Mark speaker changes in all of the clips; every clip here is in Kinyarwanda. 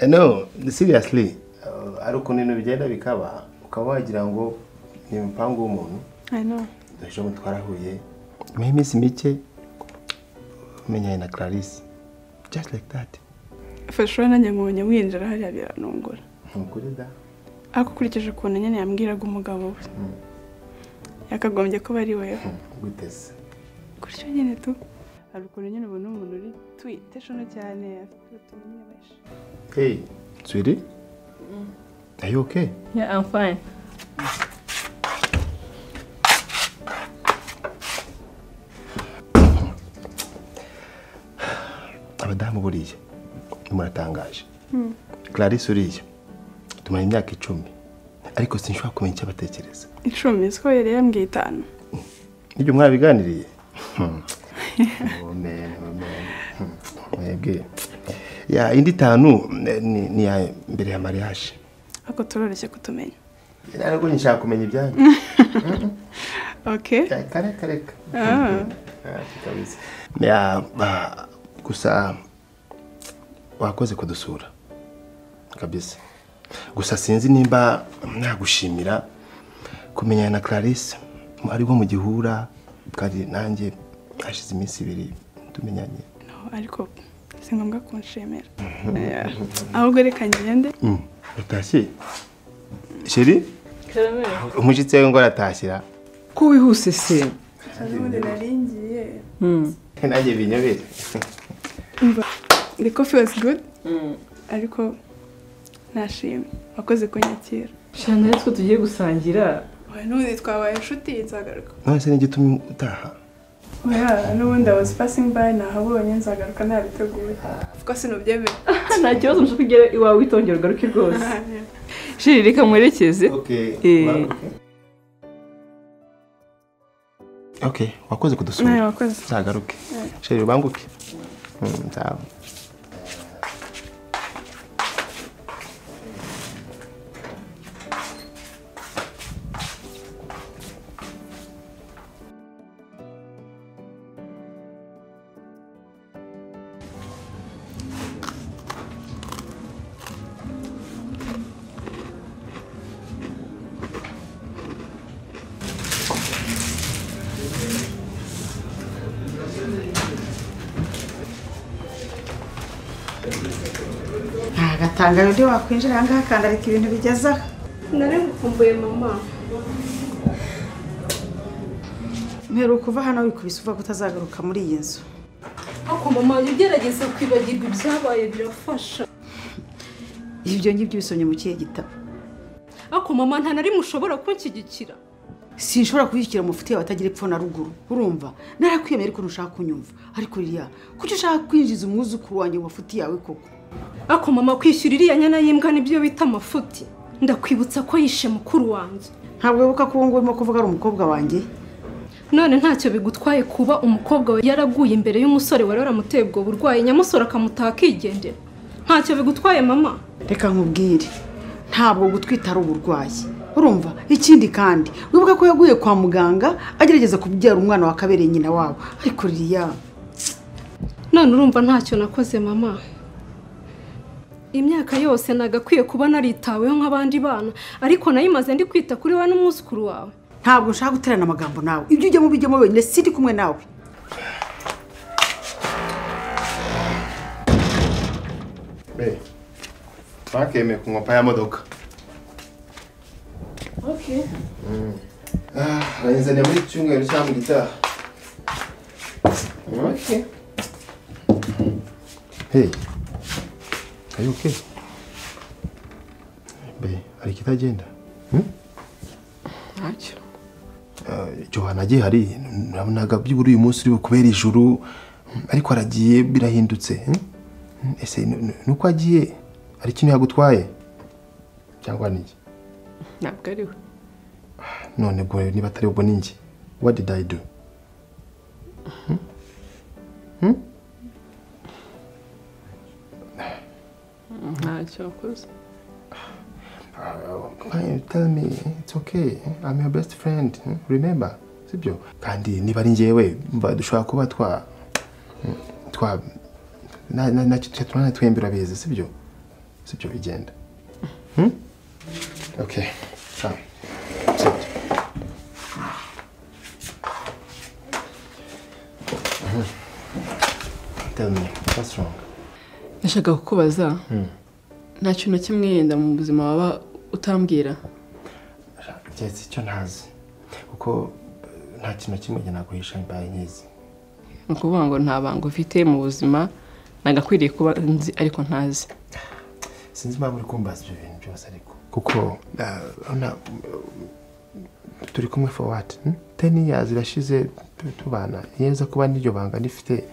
Speaker 1: no seriously hari ukuntu ibintu bigenda bikaba ukaba wagira ngo ni umupangu w'umuntu
Speaker 2: I know.
Speaker 1: ejo bundi twarahuye nyuma y'iminsi mike umenyanye na clarisse just like that
Speaker 2: fasha nanjye mubonye winjira hariya biranungura
Speaker 1: ni ukuri da
Speaker 2: ariko ukurikije ukuntu nyine yambwiraga umugabo we yakagombye kuba ari wewe
Speaker 1: guteze
Speaker 2: gutyo nyine tu hari ukuntu nyine ubona umuntu uri twite shono cyane afite utuntu nyine benshi
Speaker 1: hey sweetie are you okay
Speaker 3: Yeah, I'm fine.
Speaker 1: abadamu buriya muratangaje clarisse uriya tumara imyaka icumi ariko sinshobora kumenya icyo batekereza
Speaker 2: icumi siko yari yambwiye itanu
Speaker 1: nibyo mwabiganiriye Amen, amen. mwebwe Ya, indi itanu eh, ni ni iya mbere ya mariage
Speaker 2: ariko turoroshye kutumenya
Speaker 1: ariko nshaka kumenya ibyanyu
Speaker 2: ok
Speaker 1: reka reka reka kabisa Ya, ah, gusa wakoze kudusura kabisa gusa sinzi nimba nagushimira kumenyana na clarisse ariwo mu gihura kandi nanjye hashize iminsi ibiri tumenyanye
Speaker 2: no ariko si ngombwa kunshimira Yeah. ahubwo reka ngende
Speaker 1: Mm, utashye sheri umushyitsi wawe ngo aratashyira
Speaker 3: Ko wihuse se?
Speaker 2: ubundi naringiye
Speaker 1: nanjye binyobere
Speaker 2: umva the coffee was good ariko ntashimye wakoze kunyakira
Speaker 3: Shana natwe tugiye gusangira.
Speaker 2: Oya, n'ubundi twabaye inshuti nzagaruka
Speaker 1: none se n'igitumye utaha
Speaker 2: oya n'ubundi i was passing by nahabonye nzagaruka ntabiteguye kuko sinubyemera
Speaker 3: Nta kibazo nshaka ugere iwawe witongera ugaruke rwose. Shiri reka muherekeze. Eh.
Speaker 1: ok wakoze kudusura
Speaker 2: nawe wakoze
Speaker 1: nzagaruke sheri ubanguke Mm, sawa
Speaker 4: ntagatanga undi wakwinjira aha ngaha akandarika ibintu bigeze aha
Speaker 2: nari gukumbuye mama
Speaker 4: mperuka kuva hano wikubise uvuga ko utazagaruka muri iyi nzu
Speaker 5: ariko mama jya ugerageza kwibagirwa ibyabaye birafasha
Speaker 4: ibyo ngibyo ubisomye mu kihe gitabo
Speaker 5: ariko mama nta na rimwe ushobora kunshyigikira
Speaker 4: sinshobora kuyishyikira umufitiye watagira epfo na ruguru urumva narakwiyemeye ariko ntushaka kunyumva ariko ririya kuki ushaka kwinjiza umwuzukuru wanjye mu mafuti yawe koko
Speaker 5: ariko mama kwishyura iriya nyana y'imbwa nibyo bita amafuti ndakwibutsa ko yishe mukuru wanjye
Speaker 4: ntabwo wibuka ko uwo nguwo urimo kuvuga ari umukobwa wanjye
Speaker 5: none ntacyo bigutwaye kuba umukobwa we yaraguye imbere y'umusore wari waramuteye ubwo burwayi nyamusore akamutaha akigendera ntacyo bigutwaye mama
Speaker 4: reka nkubwire ntabwo gutwita ari uburwayi urumva ikindi kandi wibuka ko yaguye kwa muganga agerageza kubyara umwana wakabereye nyina wabo ariko ririya
Speaker 5: none urumva ntacyo nakoze mama imyaka yose nagakwiye kuba naritaweho nk'abandi bana ariko nayimaze ndi kwita kuri wowe n'umwuzukuru wawe
Speaker 4: ntabwo nshaka guterana amagambo nawe ibyo ujyamo bijyamo wenyine sindi kumwe nawe
Speaker 1: twakemeye kunywa pa ya modoka bayizaniye muri iki cyumweru cyangwa mu gitaha Okay. Hey, are you okay? Be, hari ikitagenda? Hmm?
Speaker 3: Ntacyo.
Speaker 1: Johana agiye hari nabonaga by'ubura uyu munsi uri kubera ijuru ariko aragiye birahindutse hmm? Hmm, ese ni- ni ni uko agiye hari ikintu yagutwaye cyangwa ni iki?
Speaker 3: Ntabwo ari we.
Speaker 1: none ubwo niba atari ubwo ni njye what did i do Hmm? Hmm?
Speaker 3: Ntacyo wakoze.
Speaker 1: Why tell me it's okay i'm your best friend hmm? remember sibyo kandi niba ari njyewe mva dushobora kuba twa twa ntacyo turana twembera beza sibyo sibyo bigenda oke sawa sibyo tell me what's wrong
Speaker 3: nashaka kukubaza nta kintu kimwe yenda mu buzima waba utambwira
Speaker 1: keretse icyo ntazi kuko eh, nta kintu na kimwe njye naguhisha mbaye nkizi
Speaker 3: ni ukuvuga ngo nta banga ufite mu buzima nagakwiriye kuba nzi ariko ntazi
Speaker 1: sinzi impamvu uri kumbaza ibyo bintu byose ariko kuko eh, urabona, eh, turi kumwe for what hmm? ten years irashize tu- tubana yeza kuba n'iryo banga rifite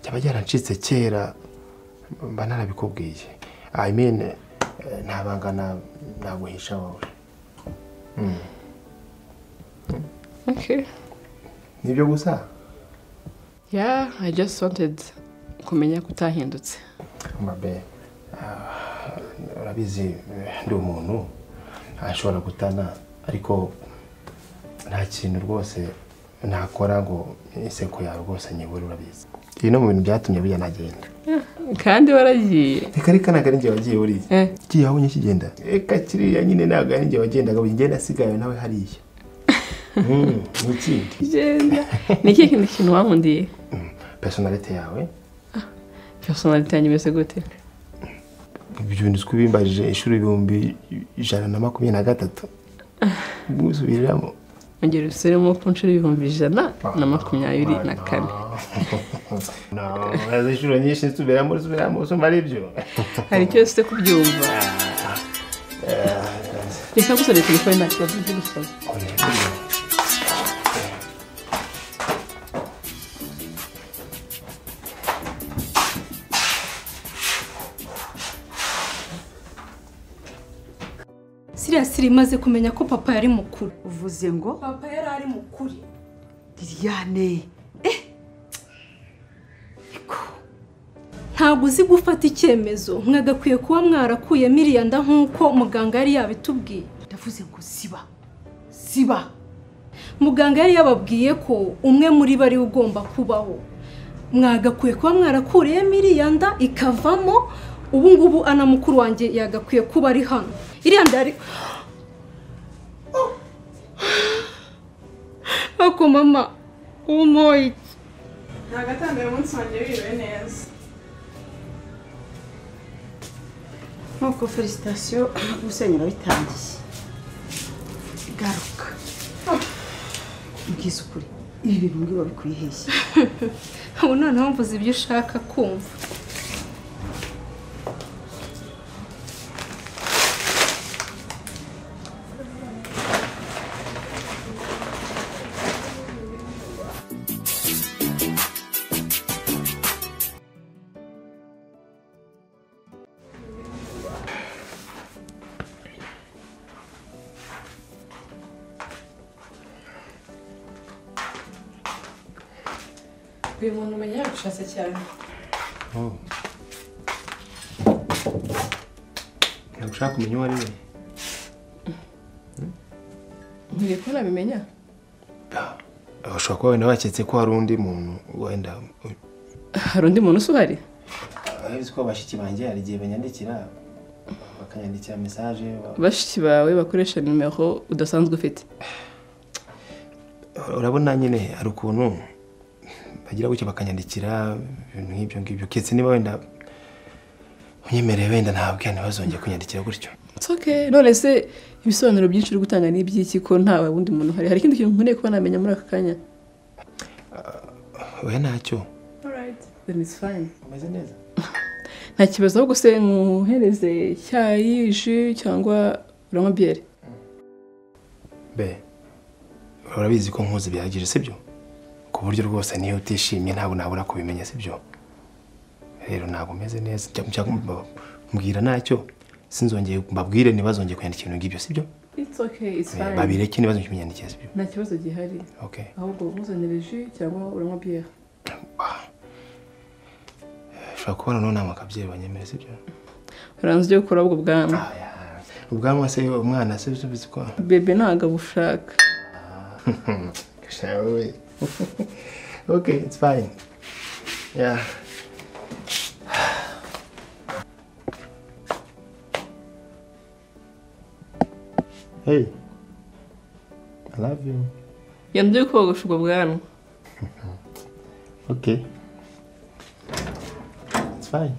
Speaker 1: byaba byarancitse kera mba narabikubwiye i mean eh, nta banga na- naguhisha wowe
Speaker 3: okay
Speaker 1: nibyo gusa
Speaker 3: yeah i just wanted kumenya ko utahindutse
Speaker 1: mabe ah, urabizi eh, ndi umuntu ashobora gutana ariko nta kintu rwose nakora ngo inseko yawe rwose nyibure urabizi ibi no mu bintu byatumye buriya nagenda
Speaker 3: kandi waragiye
Speaker 1: reka reka ntabwo ari njye wagiye uriya
Speaker 3: Eh.
Speaker 1: kiya wabonye kigenda reka kiriya nyine ntabwo ari njye wagendaga njye nasigaye nawe hariya Mm, ni ikindi
Speaker 3: genda ni ikihe kindi kintu wankundiye
Speaker 1: Mm, personality yawe
Speaker 3: personality yanjye imeze gute
Speaker 1: ibyo bintu twibimbarije inshuro ibihumbi ijana na makumyabiri na gatatu mwisubiramo
Speaker 3: ongera usubiremo ku nshuro y'ibihumbi ijana na makumyabiri na kane
Speaker 1: nazi inshuro nyinshi nsubiramo nsubiramo usoma ari byo
Speaker 3: hari icyo ufite kubyumva reka gusore telefone nta kibazo cyo gusaba
Speaker 5: siriya siri imaze kumenya ko papa yari mukuru
Speaker 4: uvuze ngo
Speaker 5: papa yari ari mukuru
Speaker 4: liliane
Speaker 5: ntabwo uzi gufata icyemezo mwagakwiye kuba mwarakuyemo iriya nda nk'uko muganga yari yabitubwiye
Speaker 4: ndavuze ngo siba siba
Speaker 5: muganga yari yababwiye ko umwe muri bo ariwe ugomba kubaho mwagakwiye kuba mwarakuriyemo iriya nda ikavamo ubu ngubu ana mukuru wanjye yagakwiye kuba ari hano iriya nda yari ako mama umoye iki
Speaker 2: ntabwo atangaye umunsi wanjye wiriwe neza
Speaker 4: nkuko felicitasiyo gusenyi urabitangiye garuka mbwiza ukuri ibi bintu ngibi babikwiheshye
Speaker 5: ubu noneho mvuze ibyo ushaka kumva
Speaker 3: uyu muntu umenya yabishatse cyane
Speaker 1: ntabwo ushaka kumenya uwo ari we
Speaker 3: nkwiye ko nabimenya
Speaker 1: ushobora kuba wenda waketse ko hari undi muntu wenda
Speaker 3: hari undi muntu usuhari
Speaker 1: uzi ko bashiki banjye hari igihe banyandikira bakanyandikira mesaje
Speaker 3: bashiki bawe bakoresha nimero udasanzwe ufite
Speaker 1: urabona nyine hari ukuntu bagira gutya bakanyandikira ibintu nk'ibyo ngibyo keretse niba wenda unyemereye wenda ntabwo ntibazongere kunyandikira gutyo
Speaker 3: It's okay. none se ibisobanuro byinshi uri gutanga ni iby'iki ko ntawe wundi muntu uhari hari ikindi kintu nkwiriye kuba namenya muri aka kanya
Speaker 1: oya ntacyo
Speaker 3: then it's fine
Speaker 1: umeze neza
Speaker 3: nta kibazo ahubwo se nkuhereze icyayi ji cyangwa uranywa biyeri
Speaker 1: be urabizi ko nkuzi bihagije sibyo ku buryo rwose niyo utishimye ntabwo nabura kubimenya sibyo rero ntabwo umeze neza Jya- jya mba- mbwira ntacyo sinzongeye mbabwire ntibazongeye kwandika ibintu ngibyo sibyo
Speaker 3: it's okay it's
Speaker 1: Eh, babireke ntibazongeye kunyandikira sibyo
Speaker 3: nta kibazo gihari
Speaker 1: okay
Speaker 3: ahubwo ntuzanire ji cyangwa uranywa biyeri
Speaker 1: ushobora kuba noneho nta makabyeyi banyemere sibyo
Speaker 3: uranze ujye gukora ubwo bwanwa
Speaker 1: ubwanwa se umwana se uzi ko
Speaker 3: bebe ntabwo abushaka
Speaker 1: Shall we? okay, it's fine. Yeah. hey i love you
Speaker 3: yanduye kogosha ubwo bwanwa
Speaker 1: okay it's fine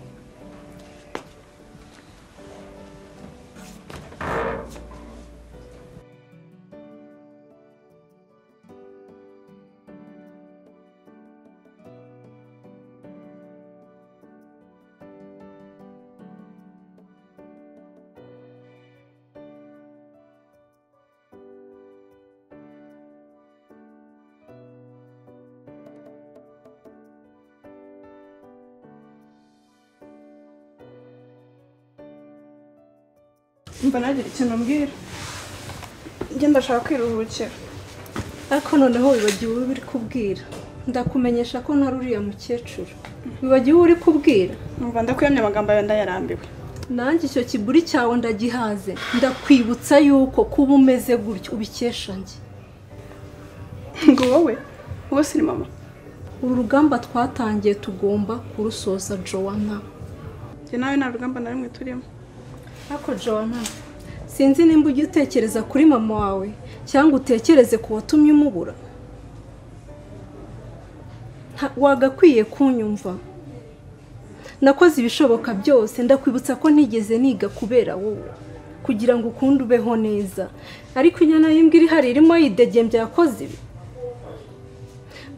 Speaker 2: mba nagira ikintu mbwira njye ndashaka kwiruhukira
Speaker 5: ariko noneho wibagiwe uwo uri kubwira ndakumenyesha ko ntari uriya mukecuru wibagiwe uwo uri kubwira
Speaker 2: mba ndakuyamye amagambo yawe ndayarambiwe
Speaker 5: nanjye icyo kiburi cyawe ndagihaze ndakwibutsa yuko kuba umeze gutyo ubikesha njye
Speaker 2: ngo wowe wowe siri mama
Speaker 5: uru rugamba twatangiye tugomba kurusoza jowana
Speaker 2: njye nawe nta rugamba na rumwe turimo
Speaker 5: ariko jowana sinzi nimba ujya utekereza kuri mama wawe cyangwa utekereze ku watumye umubura Nta- wagakwiye kunyumva nakoze ibishoboka byose ndakwibutsa ko ntigeze niga kubera wowe kugira ngo ukunde ubeho neza ariko inyana y'imbwa iri hari irimo yidegembya byakoze ibi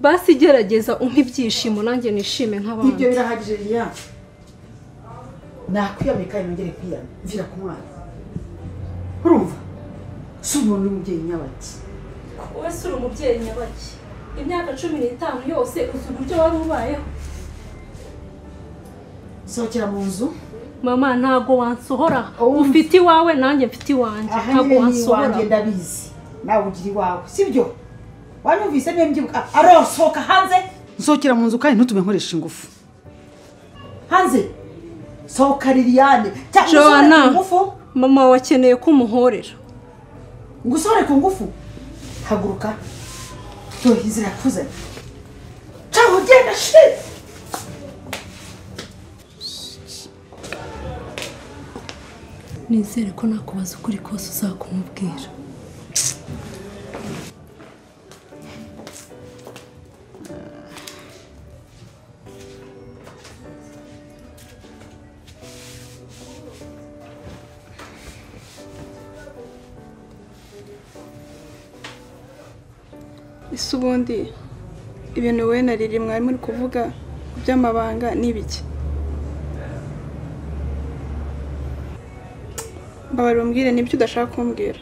Speaker 5: basi gerageza umpe ibyishimo nanjye nishime nk'abandi
Speaker 4: ibyo birahagije riya nakwiyamye kandi nongere kwiyama mvira ku mwana urumva si umuntu w'umubyeyi nyabaki
Speaker 5: wowe si uri umubyeyi nyabaki imyaka cumi n'itanu yose uzi uburyo wari ubayeho
Speaker 4: sohokera mu nzu
Speaker 5: mama ntabwo wansohora
Speaker 4: Oh.
Speaker 5: ufite iwawe nanjye mfite iwanjye
Speaker 4: aha
Speaker 5: ntabwo
Speaker 4: nyine ni
Speaker 5: wansohora
Speaker 4: iwanjye ndabizi nawe ugira iwawe sibyo wanyumvise niba mbyibuka arosohoka hanze nsohokera mu nzu kandi ntutume nkoresha ingufu hanze sohoka liliane cyangwa usohore
Speaker 5: Joanna.
Speaker 4: ku ngufu
Speaker 5: mama wakeneye ko umuhorera
Speaker 4: ngo usohore ku ngufu haguruka tuhize irakuzanye caho genda shit
Speaker 5: nizere ko nakubaza ukuri kose uzakumubwira
Speaker 2: ese ubundi ibintu wowe na riri mwari muri kuvuga ku by'amabanga ni ibiki mbabarira umbwire nibyo udashaka kumbwira